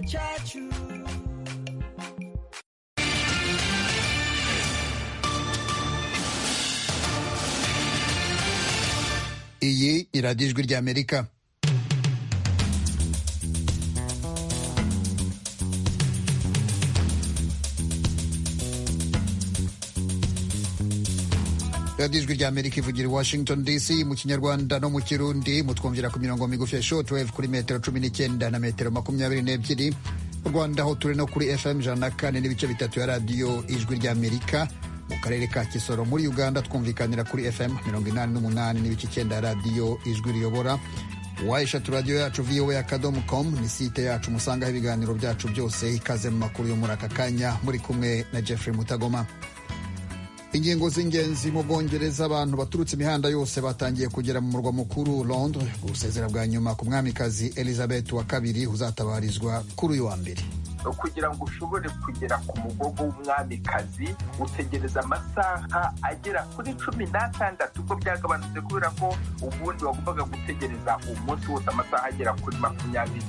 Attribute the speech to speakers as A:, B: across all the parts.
A: cyacu
B: iyi ni radiyo ijwi ry'amerika radiyo ijwi ry'amerika ivugira i washington dc mu kinyarwanda no mu kirundi mutwumvira ku mirongo migufi ya sho 12 kuri metero cumi n'icyenda na metero makumyabiri n'ebyiri mu rwanda aho turi no kuri fm ijana na kane n'ibice bitatu ya radiyo ijwi ry'amerika mu karere ka kisoro muri uganda twumvikanira kuri fm mirongo inani n'umunani n'ibice icyenda ya radiyo ijwi riyobora wa eshatu radiyo yacu voa akadomo com ni site yacu musangaho ibiganiro byacu byose ikaze mu makuru yo muri aka kanya muri kumwe na jeffrey mutagoma ingingo z'ingenzi mu bwongereza abantu baturutse imihanda yose batangiye kugera mu murwa mukuru londres gusezera bwa nyuma ku mwamikazi elizabeth wa kabiri uzatabarizwa kuri uyu wa mbere
C: kugira ngo ushobore kugera ku mugogo w'umwamikazi utegereza amasaha agera kuri cumi n'atandatu ubwo byagabanutse kubera ko ubundi wagombaga gutegereza umunsi wose amasaha agera kuri makumyabiri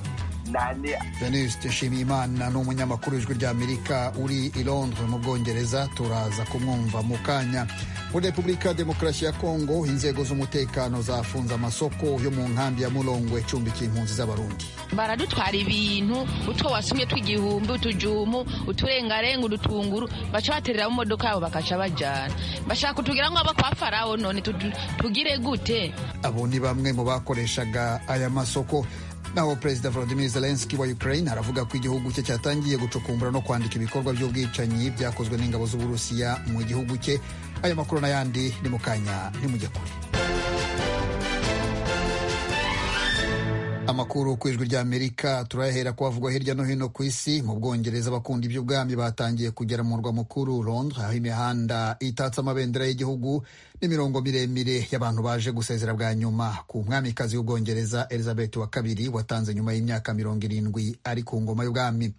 C: nane
B: venuste nshimiyimana ni umunyamakuru w'ijwi ry'amerika uri i londres mu bwongereza turaza kumwumva mu kanya muri repubulika ya demokarasi ya kongo inzego z'umutekano zafunze amasoko yo mu nkambi ya mulongwe icumbikiye impunzi z'abarundi
D: baradutwara ibintu utwo wasumye tw'igihumbi utujumu uturengarenga udutunguru baca baterera mu modoka yabo bakaca bajyana bashaka kutugira ngo abo kwa farawo none tutu- tugire gute
B: abo ni bamwe mu bakoreshaga aya masoko naho perezida volodimir zelenski wa ukraine aravuga ko igihugu cye cyatangiye gucukumbura no kwandika ibikorwa by'ubwicanyi byakozwe n'ingabo z'uburusiya mu gihugu cye aya makuru n'ayandi ni mu kanya ntimujye kure amakuru ku ijwi ry'amerika turayahera ku bavugwa hirya no hino ku isi mu bwongereza abakunda iby'ubwami batangiye kugera mu murwa mukuru londres aho imihanda itatse amabendera y'igihugu n'imirongo miremire y'abantu baje gusezera bwa nyuma ku mwamikazi w'ubwongereza elizabeth wa kabiri watanze nyuma y'imyaka mirongo irindwi ari ku ngoma y'ubwami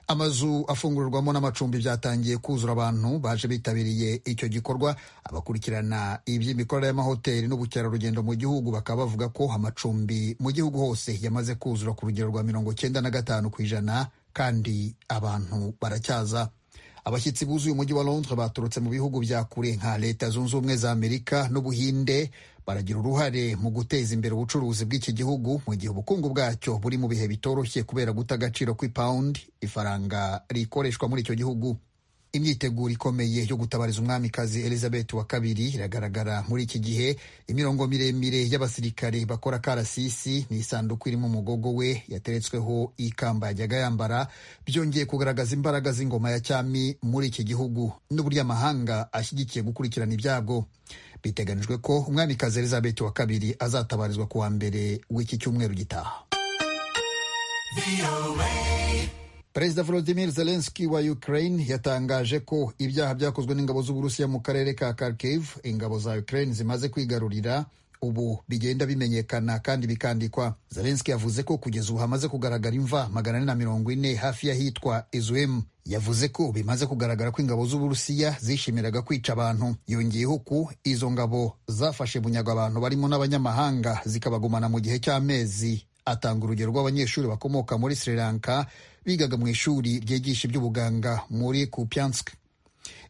B: amazu afungururwamo n'amacumbi byatangiye kuzura abantu baje bitabiriye icyo gikorwa abakurikirana iby'imikorere y'amahoteli n'ubukerarugendo mu gihugu bakaba bavuga ko amacumbi mu gihugu hose yamaze kuzura ku rugero rwa mirongo cyenda na gatanu ku ijana kandi abantu baracyaza abashyitsi buzuye umujyi wa londres baturutse mu bihugu bya kure nka leta zunze ubumwe za amerika n'ubuhinde baragira uruhare mu guteza imbere ubucuruzi bw'iki gihugu mu gihe ubukungu bwacyo buri mu bihe bitoroshye kubera guta agaciro kw'ipawundi ifaranga rikoreshwa muri icyo gihugu imyiteguro ikomeye yo gutabariza umwamikazi elizabeth wa kabiri iragaragara muri iki gihe imirongo miremire y'abasirikare bakora karasisi ni isanduku irimo umugogo we yateretsweho ikamba yajyaga yambara byongeye kugaragaza imbaraga z'ingoma ya cyami muri iki gihugu n'uburyo amahanga ashyigikiye gukurikirana ibyago biteganijwe ko umwamikazi elizabeth wa kabiri azatabarizwa ku wa mbere w'iki cyumweru gitaha Perezida Volodymyr Zelensky wa Ukraine yatangaje ko ibyaha byakozwe n'ingabo z'Uburusiya mu karere ka Kharkiv ingabo za Ukraine zimaze kwigarurira ubu bigenda bimenyekana kandi bikandikwa. Zelensky yavuze ko kugeza ubu hamaze kugaragara imva magana ane na mirongo ine hafi y'ahitwa Izuim. Yavuze ko bimaze kugaragara ko ingabo z'Uburusiya zishimiraga kwica abantu. Yongeyeho ko izo ngabo zafashe bunyago abantu barimo n'abanyamahanga zikabagumana mu gihe cy'amezi atanga urugero rw'abanyeshuri bakomoka muri Sri Lanka bigaga mu ishuri ryigisha iby'ubuganga muri Kupiansk.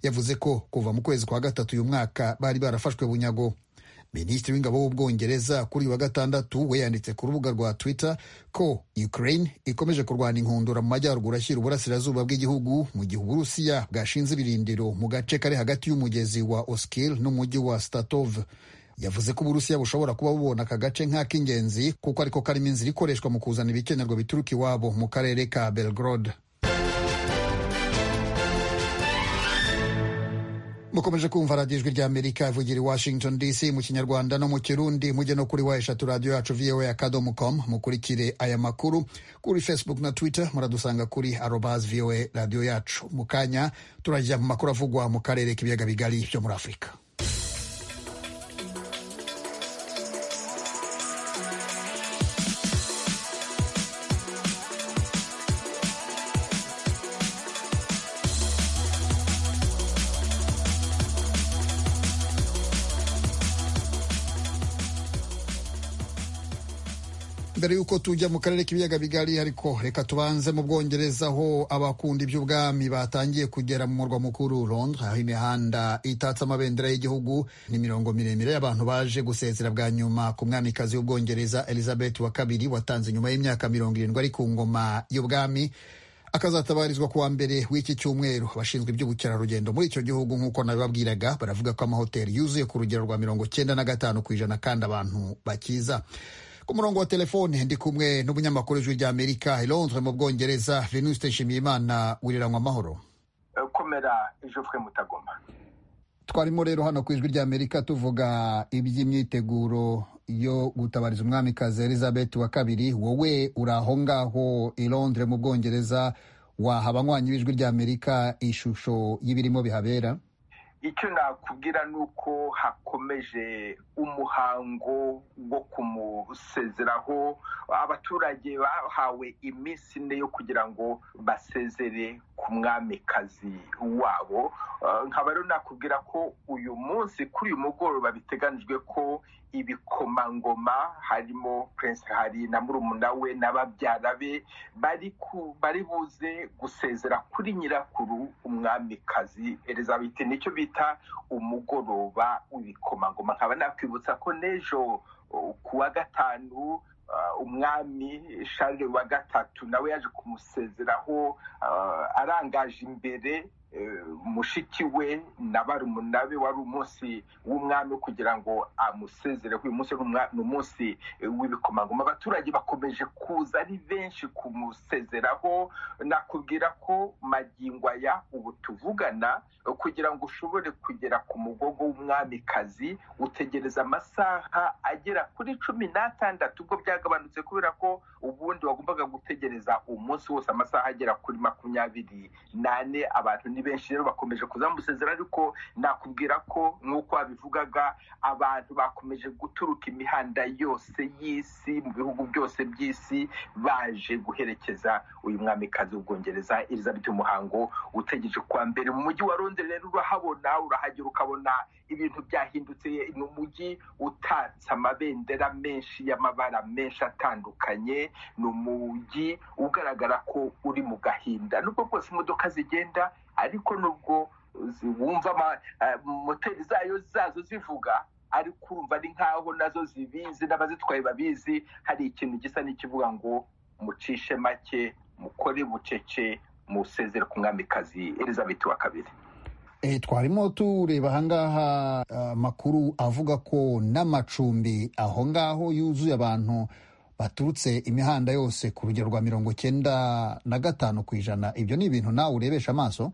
B: Yavuze ko kuva mu kwezi kwa gatatu uyu mwaka bari barafashwe bunyago. Minisitiri w'ingabo w'ubwongereza kuri uyu wa gatandatu we yanditse ku rubuga rwa Twitter ko Ukraine ikomeje kurwana inkundura mu majyaruguru ashyira uburasirazuba bw'igihugu mu gihe Uburusiya bwashinze ibirindiro mu gace kari hagati y'umugezi wa Oskil n'umujyi wa Statov. yavuze ko uburusiya bushobora kuba bubona aka gace nk'ak'ingenzi kuko ariko karimo inzira ikoreshwa mu kuzana ibikenerwa bituruka iwabo mu karere ka belgrod mukomeje kumva radiyo ijwi ry'amerika ivugira i washington dc mu kinyarwanda no mu kirundi mujye no kuri wa eshatu radiyo yacu voa akadomo com mukurikire aya makuru kuri facebook na twitter muradusanga kuri arobas voa radiyo yacu mu kanya turajya mu makuru avugwa mu karere k'ibiyaga bigari byo muri afurika mbere y'uko tujya mu karere k'ibiyaga bigari ariko reka tubanze mu bwongereza aho abakunda iby'ubwami batangiye kugera mu murwa mukuru Londres aho imihanda itatse amabendera y'igihugu n'imirongo miremire y'abantu baje gusezera bwa nyuma ku mwamikazi w'ubwongereza Elizabeth wa kabiri watanze nyuma y'imyaka mirongo irindwi ari ku ngoma y'ubwami akazatabarizwa kuwa mbere w'iki cyumweru abashinzwe iby'ubukerarugendo muri icyo gihugu nk'uko nabibabwiraga baravuga ko amahoteli yuzuye ku rugero rwa mirongo cyenda na gatanu ku ijana kandi abantu bakiza ku murongo wa telefone ndi kumwe n'umunyamakuru w'ijwi ry'amerika Londres mu bwongereza venuste nshimiyimana wiriranywa amahoro
C: komera ijofwe mutagoma
B: twarimo rero hano ku ijwi ry'amerika tuvuga iby'imyiteguro yo gutabariza umwamikazi elizabeth wa kabiri wowe uri aho ngaho i londres mu bwongereza waha abanywanyi b'ijwi ry'amerika ishusho y'ibirimo bihabera
C: icyo nakubwira ni uko hakomeje umuhango wo kumusezeraho abaturage bahawe iminsi ine yo kugira ngo basezere ku mwamikazi wabo nkaba rero nakubwira ko uyu munsi kuri uyu mugoroba biteganijwe ko ibikomangoma harimo prince hari na murumuna we na babyara be bari buze gusezera kuri nyirakuru umwamikazi elizabeth nicyo bita umugoroba w'ibikomangoma nkaba nakwibutsa ko n'ejo ku wa gatanu umwami shari wa gatatu nawe yaje kumusezeraho arangaje imbere mushiki we na barumuna be wari umunsi w'umwami kugira ngo amusezereho uyu munsi ni umunsi w'ibikomangoma abaturage bakomeje kuza ari benshi kumusezeraho nakubwira ko magingo aya ubu tuvugana kugira ngo ushobore kugera ku mugogo w'umwamikazi utegereza amasaha agera kuri cumi n'atandatu ubwo byagabanutse kubera ko ubundi wagombaga gutegereza umunsi wose amasaha agera kuri makumyabiri n'ane abantu ni benshi rero bakomeje kuzamusezera ariko nakubwira ko nk'uko wabivugaga abantu bakomeje guturuka imihanda yose y'isi mu bihugu byose by'isi baje guherekeza uyu mwamikazi w'ubwongereza elizabeth umuhango utegereje kuwa mbere mu mujyi wa londres rero urahabona urahagera ukabona ibintu byahindutse ni umujyi utatse amabendera menshi y'amabara menshi atandukanye ni umujyi ugaragara ko uri mu gahinda nubwo rwose imodoka zigenda ariko nubwo wumva moteri zayo zazo zivuga ariko urumva ni nkaho nazo zibizi n'abazitwaye babizi hari ikintu gisa n'ikivuga ngo mucishe make mukore bucece musezere ku mwamikazi elizabeth wa kabiri
B: twarimo tureba ahangaha amakuru avuga ko n'amacumbi aho ngaho yuzuye abantu baturutse imihanda yose ku rugero rwa mirongo cyenda na gatanu ku ijana ibyo ni ibintu nawe urebesha amaso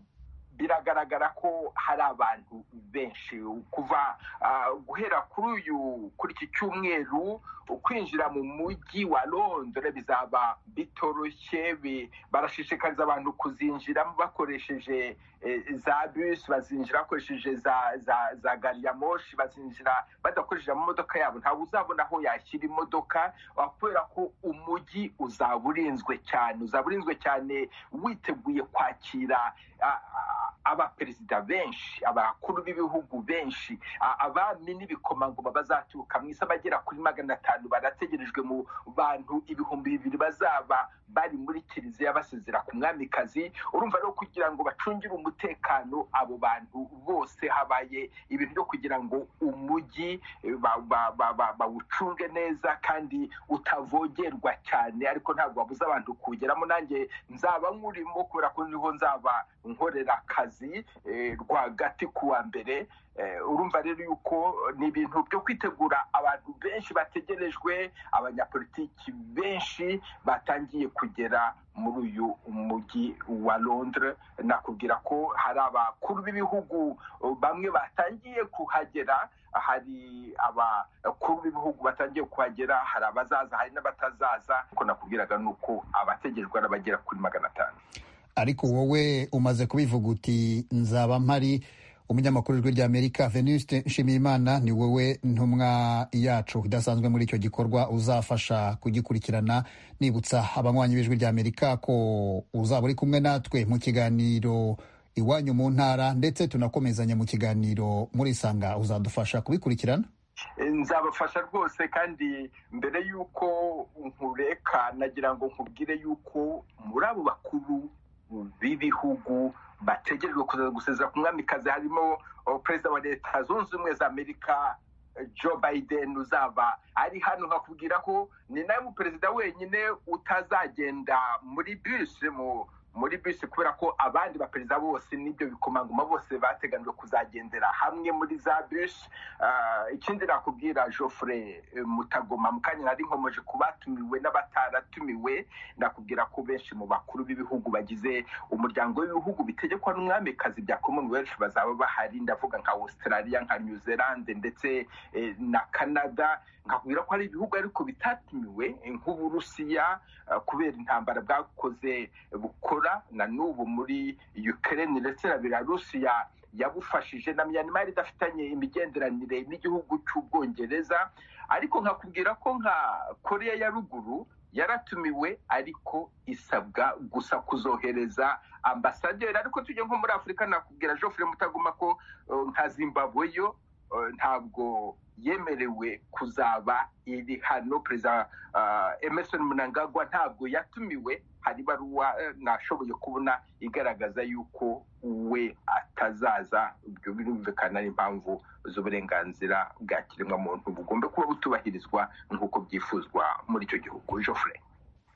C: biragaragara ko hari abantu benshi kuva guhera kuri uyu kuri iki cyumweru kwinjira mu mujyi wa londres bizaba bitoroshye barashishikariza abantu kuzinjiramo bakoresheje za bisi bazinjira bakoresheje za gari ya moshi bazinjira badakoresheje amamodoka yabo ntabwo uzabona aho yashyira imodoka kubera ko umujyi uzaba urinzwe cyane uzaba urinzwe cyane witeguye kwakira abaperezida benshi abakuru b'ibihugu benshi abami n'ibikomangoma bazaturuka mu isi abagera kuri magana atanu barategerejwe mu bantu ibihumbi bibiri bazaba bari muri kiliziya basezera ku mwamikazi urumva rero kugira ngo bacungire umutekano abo bantu bose habaye ibintu byo kugira ngo umujyi bawucunge neza kandi utavogerwa cyane ariko ntabwo babuze abantu kuwugeramo nanjye nzaba nkurimo kubera ko niho nzaba nkorera akazi rwagati kuwa mbere urumva rero yuko ni ibintu byo kwitegura abantu benshi bategerejwe abanyapolitiki benshi batangiye kugera muri uyu mujyi wa londres nakubwira ko hari abakuru b'ibihugu bamwe batangiye kuhagera hari abakuru b'ibihugu batangiye kuhagera hari abazaza hari n'abatazaza kuko nakubwiraga ni uko abategerejwe n'abagera kuri magana atanu
B: ariko wowe umaze kubivuga uti nzaba mpari umunyamakuru w'ijwi ry'amerika venuste nshimiyimana ni wowe ntumwa yacu idasanzwe muri icyo gikorwa uzafasha kugikurikirana nibutsa abanywanyi b'ijwi ry'amerika ko uzaba uri kumwe natwe mu kiganiro iwanyu mu ntara ndetse tunakomezanya mu kiganiro muri sanga uzadufasha kubikurikirana
C: nzabafasha rwose kandi mbere y'uko nkureka nagira ngo nkubwire y'uko muri abo bakuru b'ibihugu bategerejwe kuzaza gusezera ku mwami kazi harimo perezida wa leta zunze ubumwe za amerika Joe Biden uzaba ari hano nkakubwira ko ni nawe muperezida wenyine utazagenda muri bisi muri bisi kubera ko abandi baperezida bose n'ibyo bikomangoma bose bateganijwe kuzagendera hamwe muri za bisi ikindi nakubwira Joffre mutagoma mu kanya nari nkomeje ku batumiwe n'abataratumiwe nakubwira ko benshi mu bakuru b'ibihugu bagize umuryango w'ibihugu bitegekwa n'umwamikazi bya commonwealth bazaba bahari ndavuga nka australia nka new zealand ndetse na canada nkakubwira ko hari ibihugu ariko bitatumiwe nk'uburusiya kubera intambara bwakoze bukora na n'ubu muri ukraine ndetse na belarusiya yabufashije na myanmar idafitanye imigenderanire n'igihugu cy'ubwongereza ariko nkakubwira ko nka korea ya ruguru yaratumiwe ariko isabwa gusa kuzohereza ambasaderi ariko tujye nko muri afurika nakubwira joffre mutaguma ko nka zimbabwe yo ntabwo yemerewe kuzaba iri hano perezida emerson munangagwa ntabwo yatumiwe hari ibaruwa nashoboye kubona igaragaza yuko we atazaza ibyo birumvikana ari impamvu z'uburenganzira bwa kiremwamuntu bugomba kuba butubahirizwa nk'uko byifuzwa muri icyo gihugu joffre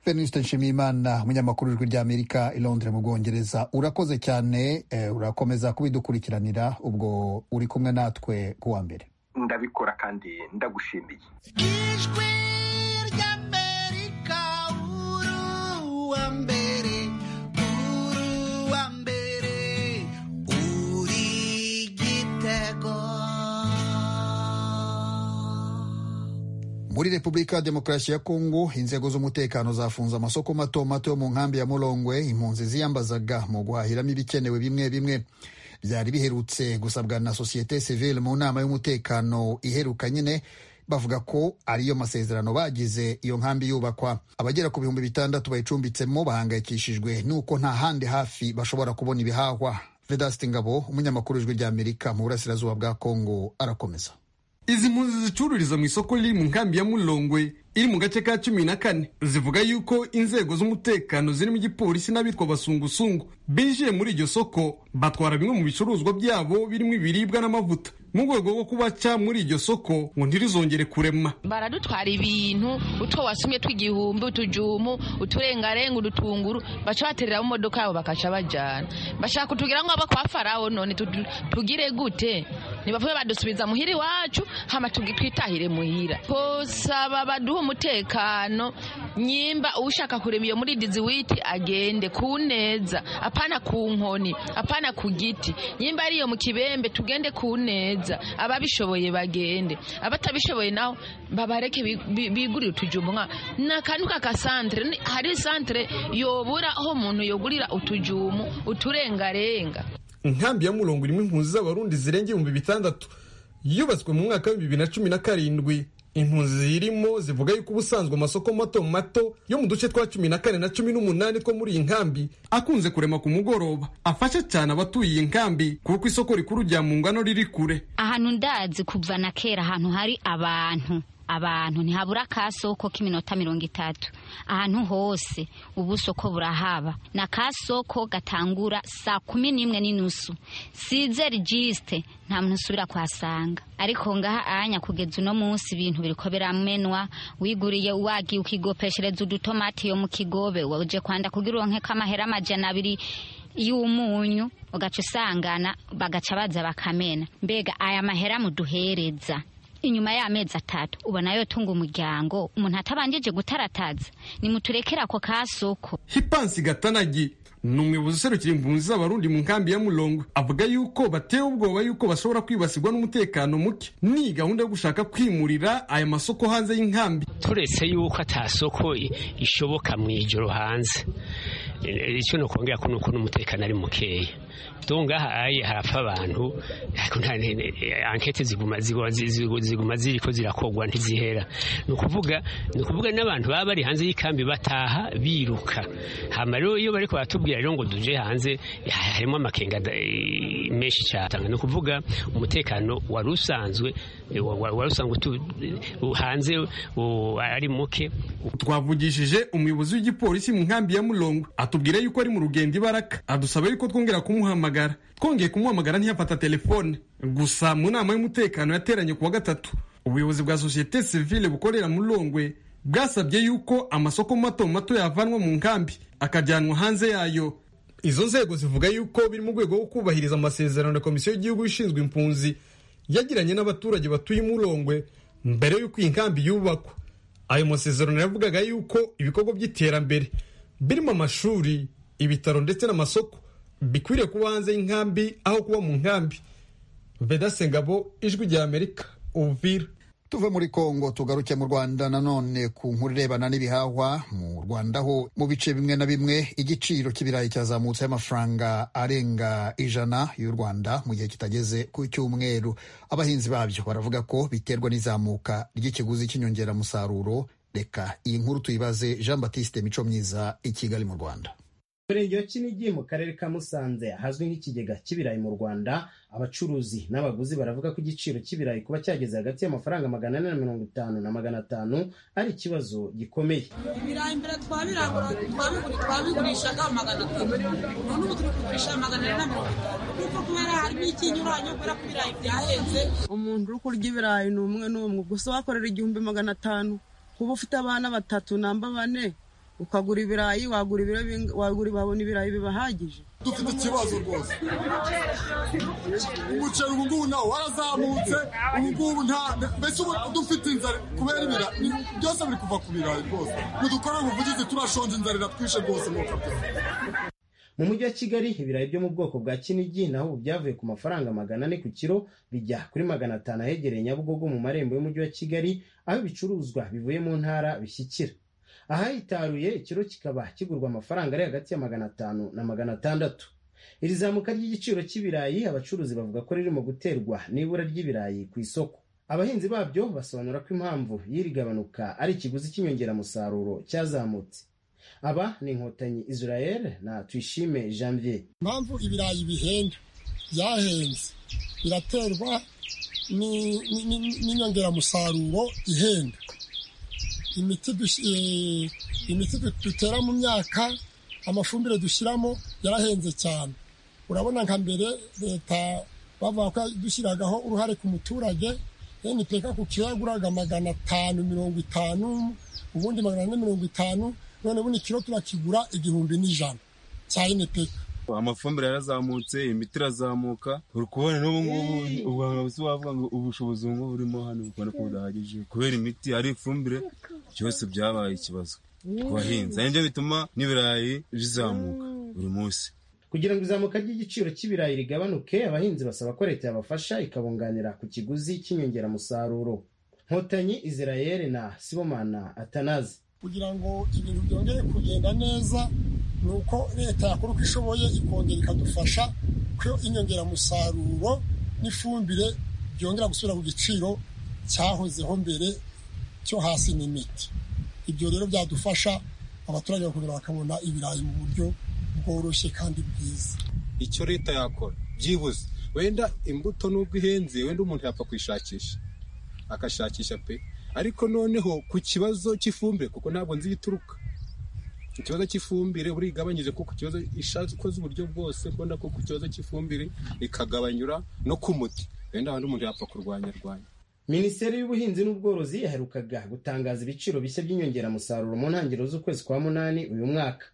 B: Venuste Nshimiyimana umunyamakuru w'ijwi ry'Amerika i Londres mu Bwongereza urakoze cyane urakomeza kubidukurikiranira ubwo uri kumwe natwe kuwa mbere
C: ndabikora kandi ndagushimiye
A: ijwi ry'amerika uruwa mbere uruwa mbere uri igitego
B: muri repubulika ya demokarasi ya kongo inzego z'umutekano zafunze amasoko mato mato yo mu nkambi ya murongwe impunzi ziyambazaga mu guhahiramo ibikenewe bimwe bimwe byari biherutse gusabwa na sosiyete sivile mu nama y'umutekano iheruka nyine bavuga ko ariyo masezerano bagize iyo nkambi yubakwa abagera ku bihumbi bitandatu bayicumbitsemo bahangayikishijwe n'uko nta handi hafi bashobora kubona ibihahwa vedasite ngabo umunyamakuru w'ijwi ry'amerika mu burasirazuba bwa kongo arakomeza
E: izi mpunzi zicururiza mu isoko riri mu nkambi ya murongwe iri mu gace ka cumi na kane zivuga yuko inzego z'umutekano zirimo igipolisi n'abitwa basungusungu binjiye muri iryo soko batwara bimwe mu bicuruzwa byabo birimo ibiribwa n'amavuta mu rwego rwo kubaca muri iryo soko ngo ntirizongere kurema
D: baradutwara ibintu utwo wasumye tw'igihumbi utujumu uturengarenga udutunguru baca baterera mu modoka yabo bakaca bajyana bashaka kutubwira ngo baba kwa farawo none tugire gute nibavuye badusubiza muhira iwacu hama twitahire muhira saba baduha umutekano nyimba ushaka kurema iyo muri diziwiti agende ku neza apana ku nkoni apana ku giti nyimba ari iyo mu kibembe tugende ku neza ababishoboye bagende abatabishoboye nabo babareke bigurire utujumba nka ni akantu k'akasantere hari santere yobura aho umuntu yogurira utujumu uturengarenga
E: inkambi ya murongo irimo impunzi z'abarundi zirenga ibihumbi bitandatu yubatswe mu mwaka wa bibiri na cumi na karindwi impunzi zirimo zivuga yuko ubusanzwe amasoko mato mato yo mu duce twa cumi na kane na cumi n'umunani two muri iyi nkambi akunze kurema ku mugoroba afasha cyane abatuye iyi nkambi kuko isoko rikuru rya mungano riri kure
F: ahantu ndazi kuva na kera ahantu hari abantu abantu ntihabura akasoko k'iminota mirongo itatu ahantu hose ubusoko burahaba ni akasoko gatangura saa kumi n'imwe n'inusu size registe nta muntu usubira kuhasanga ariko ngaha anya kugeza uno munsi ibintu biriko biramenwa wiguriye wagiye ukigopeshereza udutomati yo mu kigobe waje kwanda kugira uronke k'amahera amajana abiri y'umunyu ugaca usangana bagaca baza bakamena mbega aya mahera muduhereza inyuma y'amezi atatu ubona yo tunga umuryango umuntu atabanjije gutarataza nimuturekere ako kasoko
E: hipansi gatanagi ni umuyobozi userukira impunzi z'abarundi mu nkambi ya murongo avuga yuko batewe ubwoba yuko bashobora kwibasirwa n'umutekano muke ni gahunda yo gushaka kwimurira aya masoko hanze y'inkambi
G: turetse yuko atasoko ishoboka mu ijoro hanze icyo nokongera ko ni uko n'umutekano ari mukeya tungaha ayi harapfa abantu ariko nta ankete ziguma ziguma ziguma- ziguma ziri ko zirakorwa ntizihera ni ukuvuga ni ukuvuga n'abantu baba bari hanze y'ikambi bataha biruka hama rero iyo bariko baratubwira rero ngo duje hanze ha- harimo amakenga da- eh, menshi cyane ni ukuvuga umutekano wari usanzwe eh, wa- wa- wari usanzwe utu- eh, hanze u- ari muke
E: twavugishije umuyobozi w'igipolisi mu nkambi ya murongo atubwira yuko ari mu rugendo ibaraka adusaba yuko twongera kumuhamagara twongeye kumuhamagara ntiyafata telefone gusa mu nama y'umutekano yateranye ku wa gatatu ubuyobozi bwa sosiyete sivile bukorera mu rongwe bwasabye yuko amasoko mato mato yavanwa mu nkambi akajyanwa hanze yayo izo nzego zivuga yuko biri mu rwego rwo kubahiriza amasezerano ya komisiyo y'igihugu ishinzwe impunzi yagiranye n'abaturage batuye mu rongwe mbere y'uko iyi nkambi yubakwa ayo masezerano yavugaga yuko ibikorwa by'iterambere birimo amashuri ibitaro ndetse n'amasoko bikwiriye kuba hanze y'inkambi aho kuba mu nkambi veda sengabo ijwi rya amerika uvira
B: tuve muri kongo tugaruke mu rwanda nanone ku nkuru irebana n'ibihahwa mu rwanda ho mu bice bimwe na bimwe igiciro cy'ibirayi cyazamutseho amafaranga arenga ijana y'u rwanda mu gihe kitageze ku cyumweru abahinzi babyo baravuga ko biterwa n'izamuka ry'ikiguzi cy'inyongeramusaruro reka iyi nkuru tuyibaze jean batiste mico myiza i kigali mu rwanda
H: Umurenge wa Kinigi mu karere ka Musanze ahazwi nk'ikigega cy'ibirayi mu Rwanda abacuruzi n'abaguzi baravuga ko igiciro cy'ibirayi kuba cyageze hagati y'amafaranga magana ane na mirongo itanu na magana atanu ari ikibazo gikomeye
I: ibirayi mbere twabirangura twabigura twabigurishaga magana atanu none ubu turi kugurisha magana ane na mirongo itanu kuko kubera harimo ikinyuranyo kubera ko ibirayi byahenze umuntu uri kurya ibirayi ni umwe n'umwe gusa wakorera igihumbi magana atanu kuba ufite abana batatu namba bane ukagura ibirayi wagura ibiro binga- wagura wabona ibirayi bibahagije
J: dufite ikibazo rwose umuceri ubu ngubu nawo warazamutse ubu ngubu nta mbese ubu dufite inzara kubera ibira ni- byose biri kuva ku birayi rwose ntidukorere ubuvugizi turashonje inzara iratwishe rwose mwuka byose
H: mu mujyi wa Kigali ibirayi byo mu bwoko bwa Kinigi naho ubu byavuye ku mafaranga magana ane ku kiro bijya kuri magana atanu ahegereye Nyabugogo mu marembo y'umujyi wa Kigali aho ibicuruzwa bivuye mu ntara bishyikira ahahitaruye ikiro kikaba kigurwa amafaranga ari hagati ya magana atanu na magana atandatu iri zamuka ry'igiciro cy'ibirayi abacuruzi bavuga ko ririmo guterwa n'ibura ry'ibirayi ku isoko abahinzi babyo basobanura ko impamvu y'iri gabanuka ari ikiguzi cy'inyongeramusaruro cyazamutse aba ni inkotanyi israel na tuyishime janvier
J: impamvu ibirayi bihenda byahenze biraterwa ni- ni- ni- n'inyongeramusaruro ihenda imiti dush- eh, imiti du- dutera mu myaka amafumbire dushyiramo yarahenze cyane urabona nka mbere leta bavuga ko dushyiragaho uruhare ku muturage npeka ku kiro yaguraga magana atanu mirongo itanu ubundi magana ane mirongo itanu none ubundi kiro turakigura igihumbi n'ijana cya npeka
K: amafumbire yarazamutse imiti irazamuka uri kubona n'ubu ngubu u Rwanda busi wavuga ngo ubushobozi ubu ngubu burimo hano mu Rwanda ko budahagije kubera imiti ari ifumbire byose byabaye ikibazo ku bahinzi ari nibyo bituma n'ibirayi bizamuka buri munsi
H: kugira ngo izamuka ry'igiciro cy'ibirayi rigabanuke abahinzi basaba ko leta yabafasha ikabunganira ku kiguzi cy'inyongeramusaruro nkotanyi israel na sibomana atanazi
J: kugira ngo ibintu byongere kugenda neza ni uko leta yakora uko ishoboye ikongera ikadufasha ko inyongeramusaruro n'ifumbire byongera gusubira ku giciro cyahozeho mbere cyo hasi n'imiti ibyo rero byadufasha abaturage bakongera bakabona ibirayi mu buryo bworoshye kandi bwiza
L: icyo leta yakora byibuze wenda imbuto n'ubwo ihenze wenda umuntu yapfa kuyishakisha akashakisha pe ariko noneho ku kibazo cy'ifumbire kuko ntabwo nzi ituruka ikibazo cy'ifumbire burigabanyije kuko ikibazo ikoze uburyo bwose kubona ko ku kibazo cy'ifumbire ikagabanyura no ku muti wenda wenda umuntu yapfa kurwanya rwanya
H: minisiteri y'ubuhinzi n'ubworozi yaherukaga gutangaza ibiciro bishya by'inyongeramusaruro mu ntangiriro z'ukwezi kwa munani uyu mwaka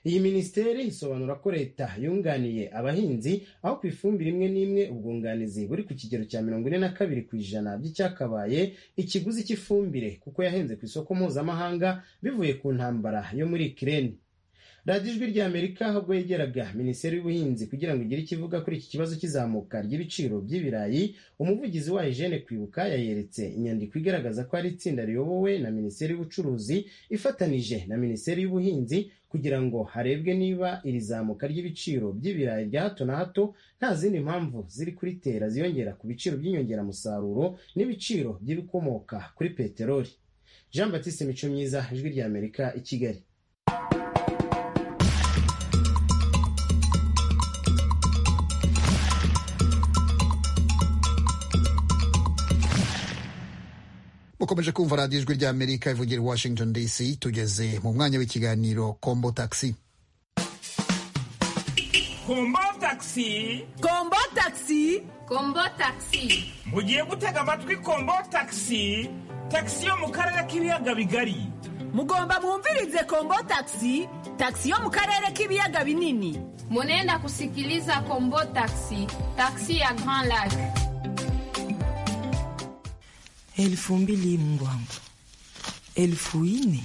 H: iyi minisiteri isobanura ko leta yunganiye abahinzi aho ku ifumbire imwe n'imwe ubwunganizi buri ku kigero cya mirongo ine na kabiri ku ijana by'icyakabaye ikiguzi cy'ifumbire kuko yahenze ku isoko mpuzamahanga bivuye ku ntambara yo muri kireni radiyo ijwi ry'amerika ubwo yegeraga minisiteri y'ubuhinzi kugira ngo igire icyo ivuga kuri iki kibazo cy'izamuka ry'ibiciro by'ibirayi umuvugizi wayo jene kwibuka yayeretse inyandiko igaragaza ko ari itsinda riyobowe na minisiteri y'ubucuruzi ifatanije na minisiteri y'ubuhinzi kugira ngo harebwe niba iri zamuka ry'ibiciro by'ibirayi bya hato na hato nta zindi mpamvu ziri kuritera ziyongera ku biciro by'inyongeramusaruro n'ibiciro by'ibikomoka kuri peteroli jean batiste mico myiza ijwi ry'amerika i kigali
B: mukomeje kumva radiyo ijwi ry'amerika ivugira i washington dc tugeze mu mwanya w'ikiganiro kombo taxi
M: kombo tagisi
N: kombo tagisi kombo tagisi
M: mugiye gutega amatwi kombo tagisi tagisi yo mu karere k'ibiyaga bigari
N: mugomba mwumvirize kombo taxi taxi yo mu karere k'ibiyaga binini
O: munenda kusikiliza kombo taxi taxi ya grand lac
P: elfu mbili Mungu wangu, elfu nne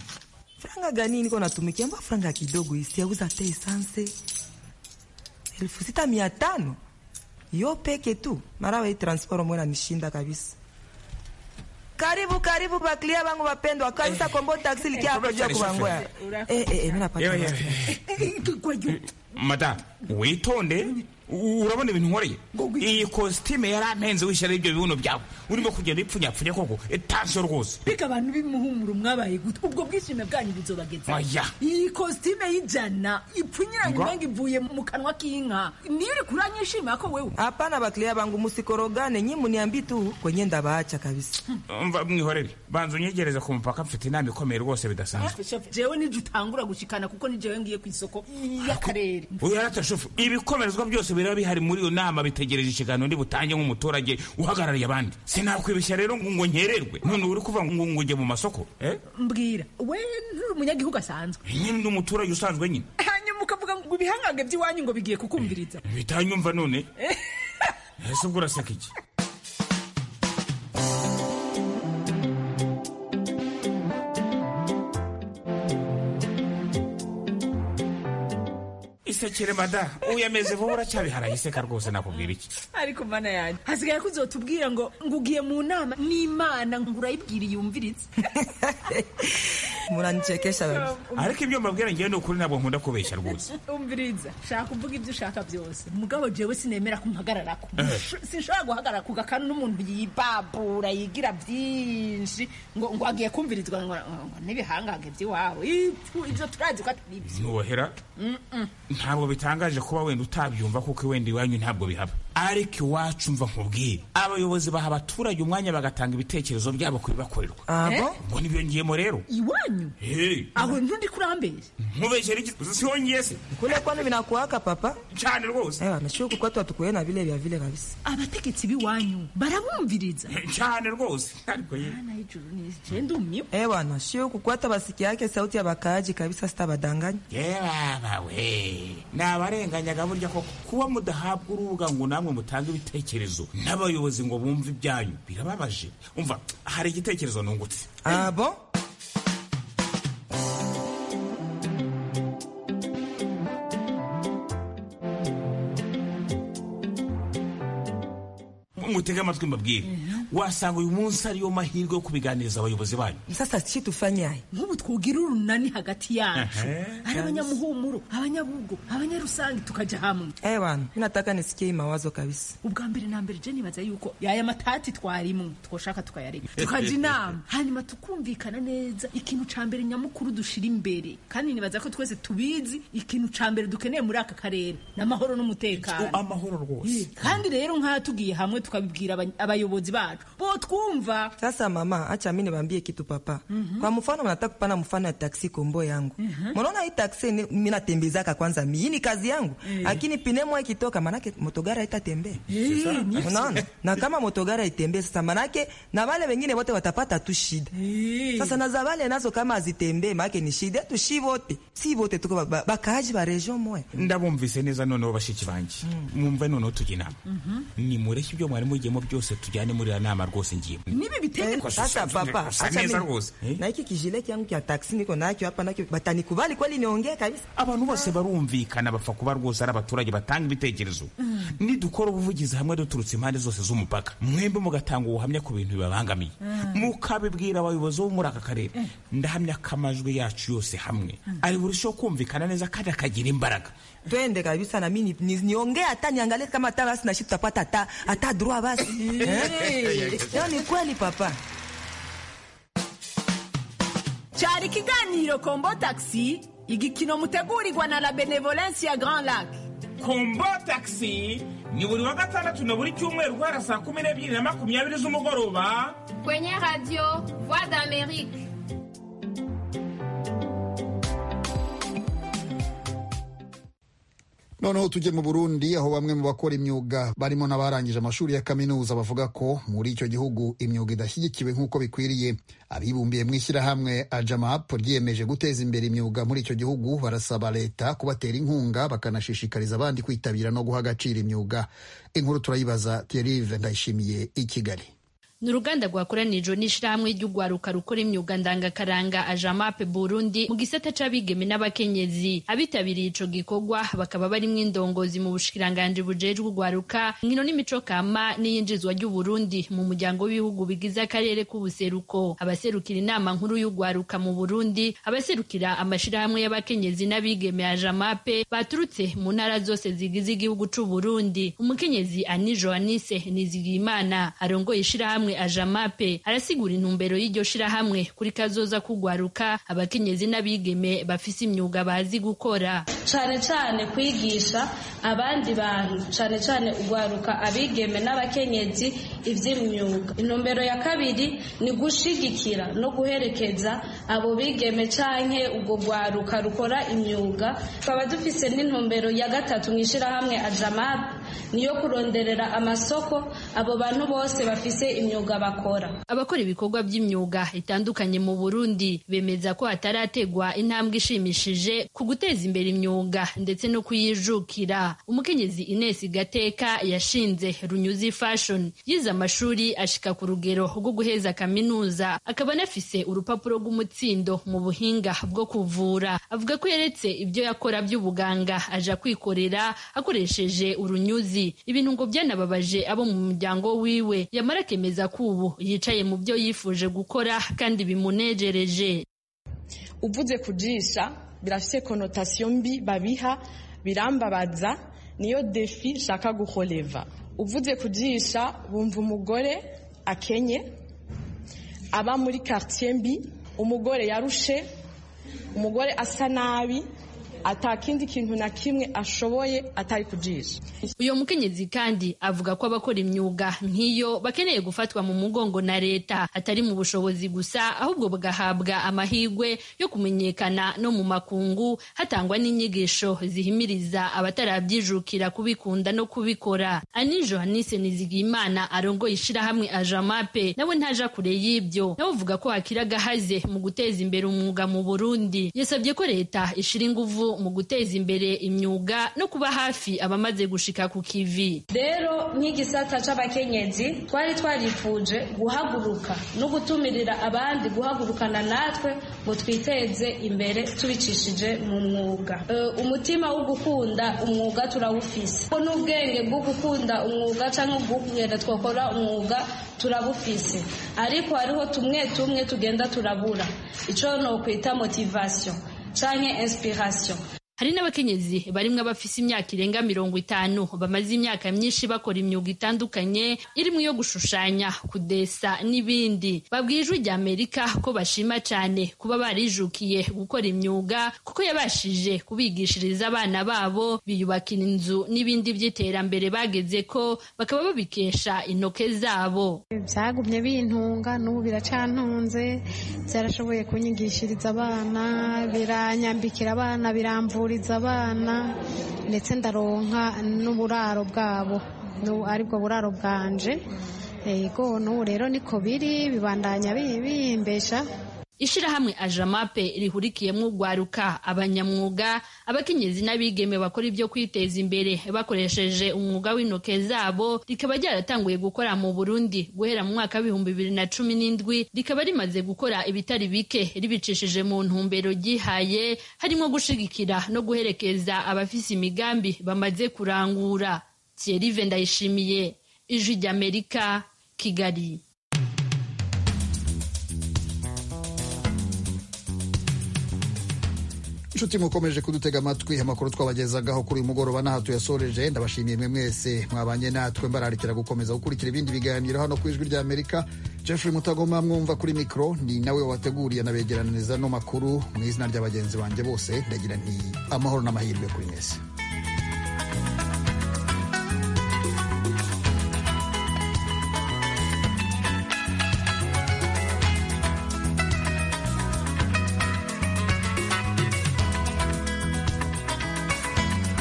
P: franga gani niko natumikia? Mbona franga kidogo hii, sijauza hata esanse elfu sita mia tano yo peke tu. Mara wa hii transport mwe nanishinda kabisa. Karibu karibu baklia bangu wapendwa kabisa, Kombo taksi likia hapo juu ya kubangoya. Eh eh eh, mimi napata
M: Yewe, yewe. mada witonde urabona ibintu nkoreye iyi kositime yarampenze wishyira ibyo bibuno byawe urimo kugenda bipfunyapfunya koko etansiyo rwose
N: bika abantu b'imuhumuro mwabaye gute ubwo bwishime bwanyu buzobageza
M: Oya.
N: iyi kositime y'ijana ipfunyiranye
P: Ngo.
N: umenga ivuye mu kanwa k'inka niyo uri kuranyishima ko wewe
P: Hapana, baklia bangu musikorogane, nyi muniambi tu kwenye ndabaacha kabisa.
M: mva mwihorere banza unyegereze ku mupaka mfite inama ikomeye rwose bidasanzwe
N: jewe nijye utangura gushikana kuko ni jewe ngiye ku isoko y'akarere
M: uyarata shofu ibikomerezwa byose biraba bihari muri iyo nama bitegereje ikiganiro ndi butange nk'umuturage uhagarariye abandi sinakwibeshya rero ngo ngo nkererwe none uri kuva ngo ngo njye mu masoko eh?
N: mbwira we nturi umunyagihugu asanzwe
M: nyine ndi umuturage usanzwe nyine
N: hanyuma ukavuga ngo ibihangange by'iwanyu ngo bigiye kukumviriza
M: bitanyumva none ese ubwo uraseka iki isekere mada uyameze vuba uracyabiharaye iseka rwose nakubwira iki
N: ariko mana yanjye hasigaye ko uzotubwira ngo ngo ugiye mu nama n'imana ngo urayibwira yumvirize
P: Munanichekesha wewe.
M: ariko ibyo mbabwira ngewe ni ukuri ntabwo nkunda kubeshya rwose
N: umviriza shaka uvuga ibyo ushaka byose mugabo jewe sinemera kumpagarara ku
M: Eh.
N: sinshobora guhagarara ku gakanu n'umuntu yibabura yigira byinshi ngo ngo agiye kumvirizwa ngo ngo n'ibihangange by'iwabo Ipfu, ibyo turazi ko atari ibyo
M: ntubohera
N: Mm, mm.
M: ntabwo bitangaje kuba wenda utabyumva kuko wenda iwanyu ntabwo bihaba ariko iwacu mva nkubwire abayobozi baha abaturage umwanya bagatanga ibitekerezo byabo ku bibakorerwa
N: Eh?
M: ngo nibiyongeyemo rero
N: iwanyu
M: Hey,
N: aho ntundi kurambesha
M: nkubeshyera iki siwongeye se
P: Kule kwani vinakuwaka papa?
M: Chani rwose.
P: Eh, nashukuru kwetu hatukuena vile vya vile kabisa.
N: abategetsi b'iwanyu barabumviriza
M: cyane rwose ariko ye
N: Jenda umio.
P: Ewa nashio kukwata basiki yake sauti ya bakaaji kabisa sitabadanganya.
M: yebabawe nabarenganyaga burya koko kuba mudahabwa urubuga ngo namwe mutange ibitekerezo n'abayobozi ngo bumve ibyanyu birababaje umva hari igitekerezo nungutse
P: Abo?
M: mutege amatwi mbabwire wasanga uyu munsi ariyo mahirwe yo kubiganiriza abayobozi banyu
P: Sasa chi tufanyaye?
N: nk'ubu twugira urunani hagati yacu
M: Ehe.
N: ari abanyamuhumuro abanyabugo abanyarusange tukajya hamwe
P: Ewa, mimi nataka nisikie hii mawazo kabisa.
N: ubwa mbere na mbere je nibaza yuko yaya matati twarimwe twoshaka tukayareka tukajya inama hanyuma tukumvikana neza ikintu ca mbere nyamukuru dushira imbere kandi nibaza ko twese tubizi ikintu ca mbere dukeneye muri aka karere ni amahoro n'umutekano
M: amahoro rwose
N: kandi rero nk'aha tugiye hamwe tukabibwira abany- abayobozi bacu bo twumva
P: Sasa mama, acha mimi niwaambie kitu papa. Kwa mfano mnataka kupana mfano ya taksi kombo yangu. Mnaona hii taksi ni- mimi natembezaka kwanza mimi hii ni kazi yangu. Lakini pine mwa ikitoka manake motogara itatembea. Unaona? Na kama motogara itembee sasa manake na wale wengine wote watapata tu shida. Sasa na za wale nazo kama azitembee manake ni shida tu shi wote. Si wote tuko ba- ba- bakaaji ba region moya.
M: ndabumvise neza noneho bashiki banjye mwumve noneho tujya inama nimureke ibyo mwari mugiyemo byose tujyane muri iriya inama rwose ngiyemo
N: nibi bitende
P: sasa papa
M: Usa
P: acha
M: neza
P: mimi-
M: rwose.
P: na hiki kijile kyangu kya taksi niko nacho hapa nacho batanikubali kweli niongee kabisa
M: abantu bose barumvikana bapfa kuba rwose ari abaturage batanga ibitekerezo nidukora ubuvugizi hamwe duturutse impande zose z'umupaka mwembi mugatanga ubuhamya ku bintu bibabangamiye mukabibwira abayobozi bo muri aka karere ndahamya ko amajwi yacu yose hamwe ari burusheho kumvikana neza kandi akagira imbaraga
P: twende kabisa na mimi ni- niongee hata niangalie kama hata basi na shida tutapata hata hata droit basi Eh? Leo ni kweli papa
N: cyari ikiganiro kombo taxi igikino mutegurirwa na la benevolence ya grand lac
M: kombo taxi ni buri wa gatandatu na buri cyumweru guhera saa kumi n'ebyiri na makumyabiri z'umugoroba
O: Kwenye radio Voix d'Amérique.
B: noneho tujye mu burundi aho bamwe mu bakora imyuga barimo n'abarangije amashuri ya kaminuza bavuga ko muri icyo gihugu imyuga idashyigikiwe nk'uko bikwiriye abibumbiye mu ishyirahamwe ajamap ryiyemeje guteza imbere imyuga muri icyo gihugu barasaba leta kubatera inkunga bakanashishikariza abandi kwitabira no guha agaciro imyuga inkuru turayibaza thierry ndayishimiye i kigali
Q: ni uruganda rwakoranijwe n'ishyirahamwe ry'urwaruka rukora imyuga ndangakaranga ajamape burundi mu gisata c'abigeme n'abakenyezi abitabiriye ico gikorwa bakaba barimwo indongozi mu bushikiranganji bujejwe urwaruka inkino n'imico kama n'iyinjizwa ry'uburundi mu muryango w'ibihugu bigize akarere k'ubuseruko abaserukira inama nkuru y'urwaruka mu burundi abaserukira amashirahamwe y'abakenyezi n'abigeme ajamape baturutse mu ntara zose zigize igihugu c'uburundi umukenyezi ani joanise nizigiyimana arongoye ishirahamwe ajamape arasigura intumbero y'iryo shirahamwe kuri kazoza kugwaruka abakenyezi n'abigeme bafise imyuga bazi gukora
R: cyane cyane kwigisha abandi bantu cyane cyane ugwaruka abigeme n'abakenyezi iby'imyuga intumbero ya kabiri ni gushigikira no guherekeza abo bigeme canke ubwo gwaruka rukora imyuga tukaba dufise n'intumbero ya gatatu mu ishyirahamwe ajamab niyo kuronderera amasoko abo bantu bose bafise imyuga bakora
Q: abakora ibikorwa by'imyuga itandukanye mu Burundi bemeza ko hatarategwa intambwe ishimishije ku guteza imbere imyuga ndetse no kuyijukira umukenyezi Ines Gateka yashinze Runyuzi Fashion yize amashuri ashika ku rugero rwo guheza kaminuza akaba anafise urupapuro rw'umutsindo mu buhinga bwo kuvura avuga ko yeretse ibyo yakora by'ubuganga aja kwikorera akoresheje urunyuzi ibintu ngo byanababaje abo mu muryango wiwe yamara akemeza ko ubu yicaye mu byo yifuje gukora kandi bimunejereje
S: uvuze kujisha birafise konotasiyo mbi babiha birambabaza niyo defi nshaka guholeva uvuze kujisha bumva umugore akenye aba muri quartier mbi umugore yarushe umugore asa nabi atakindi kintu na kimwe ashoboye atari kujisha
Q: uyu mukenyezi kandi avuga ko abakora imyuga nk'iyo bakeneye gufatwa mu mugongo na leta atari mu bushobozi gusa ahubwo bagahabwa amahirwe yo kumenyekana no mu makungu hatangwa n'inyigisho zihimiriza batarabyijukira kubikunda no kubikora ani johanise nizigimana arongoye ishirahamwe ajamape nawe ntaja kure y'ibyo nawe uvuga ko hakiri agahaze mu guteza imbere umwuga mu burundi yasabye ko leta ishira inguvu mu guteza imbere imyuga no kuba hafi abamaze gushika ku kivi
R: rero nk'igisata cy'abakenyezi twari twarifuje guhaguruka no gutumirira abandi guhagurukana natwe ngo twiteze imbere tubicishije mu mwuga Eh, umutima wo gukunda umwuga turawufise ko n'ubwenge bwo gukunda umwuga cyangwa kugenda twakora umwuga turabufise ariko hariho tumwe tumwe tugenda turabura icyo nokwita motivasiyo cyangwa inspiration
Q: hari n'abakenyezi barimwo abafise imyaka irenga mirongo itanu bamaze imyaka myinshi bakora imyuga itandukanye irimo iyo gushushanya kudesa n'ibindi babwiye ijwi rya amerika ko bashima cyane kuba barijukiye gukora imyuga kuko yabashije kubigishiriza abana babo biyubakira inzu n'ibindi by'iterambere bageze ko bakaba babikesha intoke zabo
T: byagumye bintunga n'ubu biracantunze byarashoboye kunyigishiriza abana biranyambikira abana biramvuriza abana ndetse ndaronka n'uburaro bwabo nu- aribwo buraro bwanje yego n'ubu rero niko biri bibandanya bimbesha
Q: ishirahamwe ajamape rihurikiyemo ugwaruka abanyamwuga abakenyezi n'abigeme bakora ibyo kwiteza imbere bakoresheje umwuga w'intoke zabo rikaba ryaratanguye gukora mu burundi guhera mu mwaka w'ibihumbi bibiri na cumi n'indwi rikaba rimaze gukora ibitari bike ribicishije mu ntumbero ryihaye harimo gushigikira no guherekeza abafise imigambi bamaze kurangura thierry ndayishimiye ijwi ry'amerika kigali
B: inshuti mukomeje kudutega amatwi amakuru twabagezagaho kuri uyu mugoroba n'aha tuyasoreje ndabashimiye mwe mwese mwabanye natwe mbararikira gukomeza gukurikira ibindi biganiro hano ku ijwi ry'amerika jeffrey mutagoma mwumva kuri mikoro ni nawe wateguriye anabegeraniriza no makuru mu izina rya bagenzi banjye bose ndagira nti amahoro n'amahirwe kuri mwese